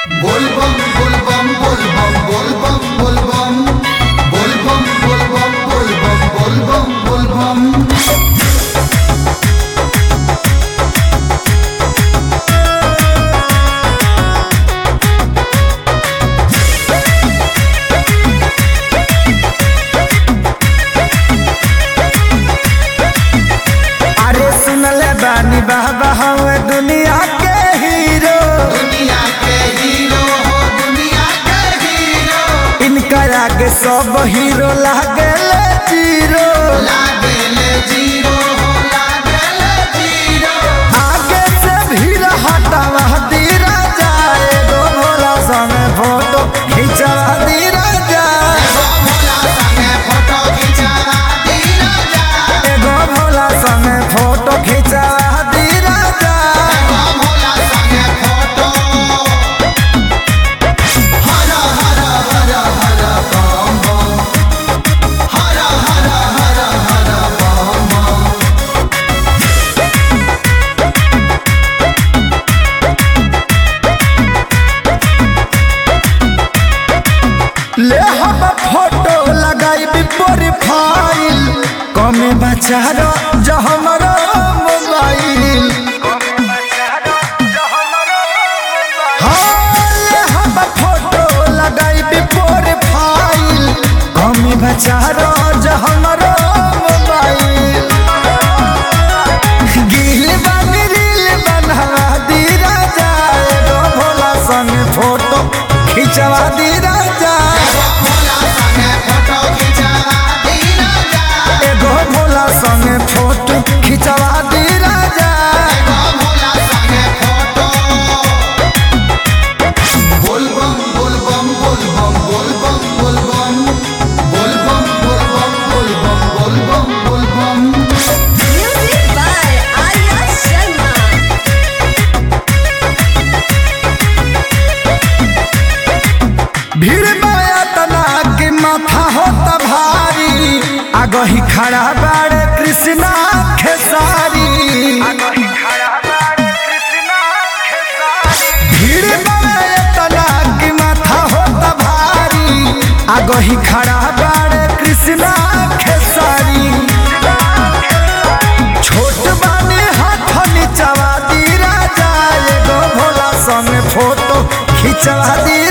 बोलबम बोलबम बोलबम बोलबम बोलबम बोलबम बोलबम बोलबम बोलबम बोलबम अरे सुनले बानी बाबा हवे दुनिया के हीरो दुनिया के हीरो हो दुनिया के हीरो इनका आगे सब हीरो लागेले जीरो लागेले जीरो हो लागेले जीरो आगे से भीड़ हटावा दीरा जाए गो भोला संगे फोटो खिंचवा दीरा जाए एगो भोला संगे फोटो खिंचवा दीना जा एगो भोला संगे फोटो खिंचवा दीरा जाए एगो भोला संगे फोटो हर हर हर हर बम बम हर हर हर हर बम बम ले हम फोटो लगाई प्रोफाइल कमे बचारो जो हमारो मोबाइल हाँ, ले हम फोटो लगाई प्रोफाइल कमे बचारो जो हमारो मोबाइल गिल बन रील बनवा दीरा जाए गो भोला संग फोटो खिंचवा दीरा जाए भोला संगे फोटो खिंचवा दीना जा एगो भोला संगे फोटो खिंचवा दीरा जाए एगो भोला संगे फोटो बोलबम बोलबम बोलबम बोलबम बोलबम बोलबम बोलबम बोलबम बोलबम बोलबम Music by Arya Sharma. भीड़ माया तना के माथा होता भारी आगही खड़ा बाड़े कृष्णा खेसारी भीड़ माया तना के माथा होता भारी आगही खड़ा बाड़े कृष्णा खेसारी छोट बानी हाथ नीचवा दी राजा एगो भोला संग फोटो खिंचवा दी